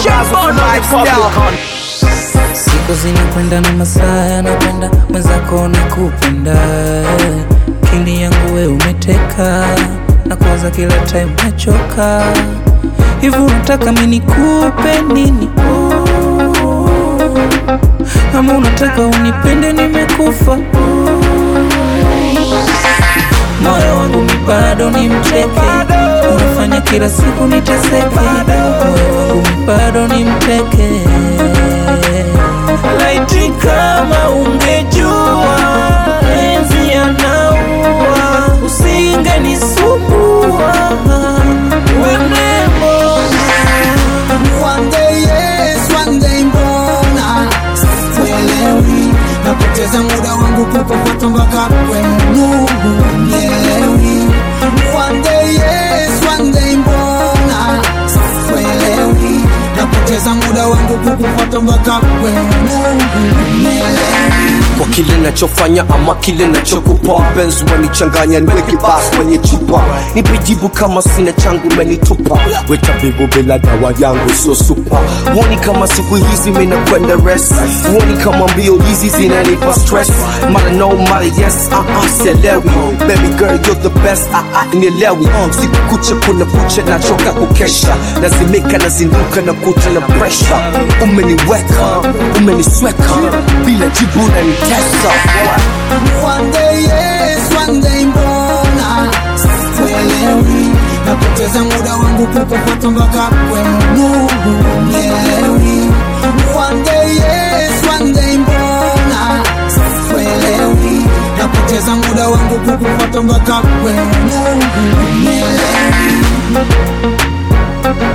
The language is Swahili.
razzle for lifestyle. Siku zinakwenda na masaa yanakwenda, mwenzako nakupenda, akili yangu we umeteka, na kuwaza kila time nachoka. Hivi unataka mimi nikupe nini? Ama unataka unipende nimekufa? Moyo wangu mi bado ni mteke, unafanya kila siku niteseke. Moyo wangu mi bado ni mteke. Laiti kama ungejua enzi yanaua, usingenisumbua wenembo One day yes, one day mbona sielewi, napoteza muda wangu kukufuata mpaka kwenu, nielewi. One day yes, one day mbona sielewi, napoteza muda wangu kukufuata mpaka kwenu, nielewi. kwa kile nachofanya ama kile nachokupa mpenzi wanichanganya niweke basi kwenye chupa nipe jibu kama sina changu menitupa wetabibu bila dawa yangu sio supa huoni kama siku hizi minakwenda rest huoni kama mbio hizi zinanipa stress mara no mara yes uh -uh, sielewi baby girl you're the best uh -uh, nielewi siku kucha kuna kucha nachoka kukesha lazimika nazinduka na kuta na pressure umeniweka umenisweka bila jibu na nitesa One day yes, one day mbona sielewi, napoteza muda wangu kukufuata mpaka kwenu, nielewi. One day yes, one day mbona sielewi, napoteza muda wangu kukufuata mpaka kwenu, nielewi.